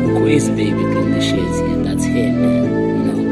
Quiz baby clean the shades, yeah, that's him, man. You know.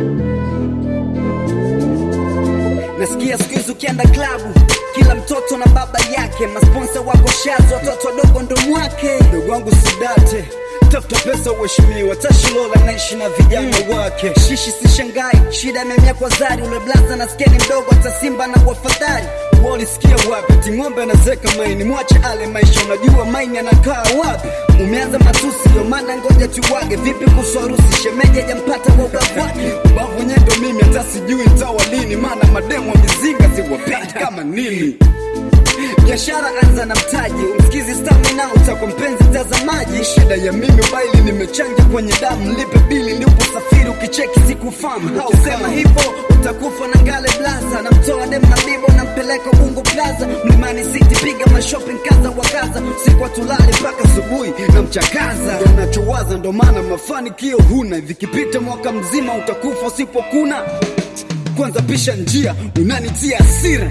Nasikia siku hizi ukienda klabu kila mtoto na baba yake, masponsa wako shazo, watoto wadogo ndo mwake. Ndugu wangu Sidate, tafuta pesa uheshimiwa, Tashilola naishi na vijana wake. Shishi si shangai, shida imemea kwa zari, ule blaza na skeni mdogo, hata Simba na wafadhali Walisikia wapi? Ting'ombe anazeka maini, mwache ale maisha, unajua maini anakaa wapi? Umeanza matusi, ndio maana ngoja tuwage. Vipi kuhusu harusi? Shemeji hajampata wa ubavu wake, ubavu wenyewe ndo mimi, hata sijui nitawa lini, maana mademu wa mizinga siwapendi kama nini biashara anza na mtaji, umsikizi stamina, utakuwa mpenzi mtazamaji. Shida ya mimi ubaili, nimechanja kwenye damu, lipe bili ndipo safiri, ukicheki sikufahamu. Hausema hivyo utakufa na ngale blaza, namtoa dem na bibo, nampeleka Ubungo Plaza, Mlimani City, piga mashopping kaza wa kaza, usiku hatulali mpaka asubuhi na mchakaza. Ndo nachowaza, ndo maana mafanikio huna, vikipita mwaka mzima utakufa usipokuna. Kwanza pisha njia, unanitia hasira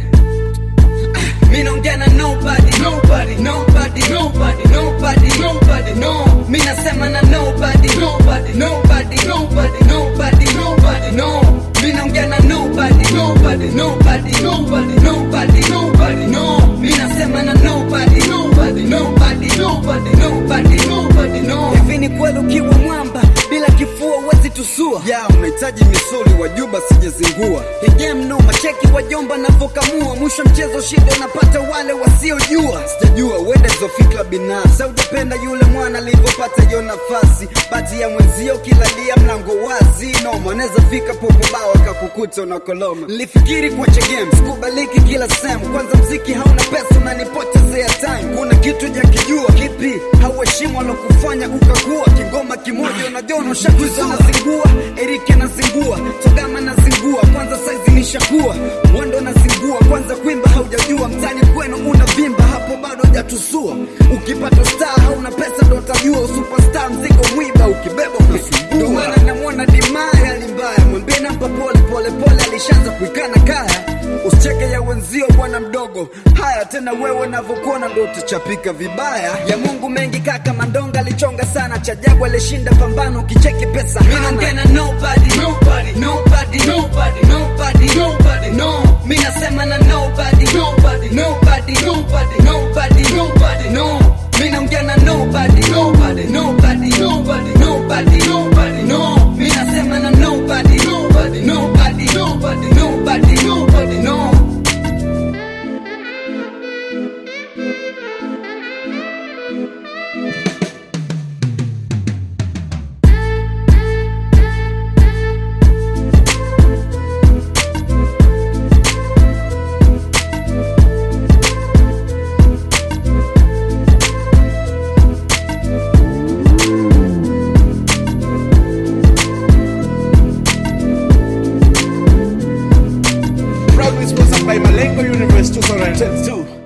Mi naongea na nobody, nobody, nobody, nobody, nobody, nobody, no. Mi nasema na nobody, nobody, nobody, nobody, nobody, nobody, no. Mi naongea na nobody, nobody, nobody, nobody, nobody, nobody, no. Mi nasema na nobody, nobody, nobody, nobody, nobody, nobody, no. Hivi ni kweli ukiwa mwamba bila kifua huwezi tusua ya unahitaji misuli wajuba sijazingua Hii game no macheki wajomba navokamua mwisho mchezo shida unapata wale wasiojua sijajua uende zofikra binafsi aujapenda yule mwana alivyopata hiyo nafasi bati ya mwenzio kilalia mlango wazi noma anaweza fika popo bao akakukuta unakoloma nilifikiri kuacha game sikubaliki kila sehemu kwanza mziki hauna pesa unanipotezea time kuna kitu jakijua kipi hauheshimu alokufanya ukakuwa kingoma kimoja unajua unashakuza nazingua erike nazingua togama nazingua kwanza saizi nishakuwa mwendo nazingua kwanza kuimba haujajua mtani kwenu unavimba hapo bado hujatusua ukipata star hauna pesa ndo utajua superstar mzigo mwiba ukibeba unasumbua ndo maana namwona dimaya limbaya mwambie namba pole pole pole alishaanza kuikana kaya usicheke ya wenzio bwana mdogo haya tena wewe navyokuona ndo utachapika vibaya ya mungu mengi kaka mandonga alichonga sana chajabu alishinda pambano ukicheki pesa hana nobody, nobody, nobody, nobody, nobody, nobody, no. Mi nasema na nobody, nobody, nobody, nobody, nobody, nobody, no. Mi naongea na nobody, nobody, nobody, nobody, nobody, nobody, no. Mi nasema na nobody, nobody, nobody, nobody, nobody, nobody, no. Proudly sponsored by Malengo University 2022.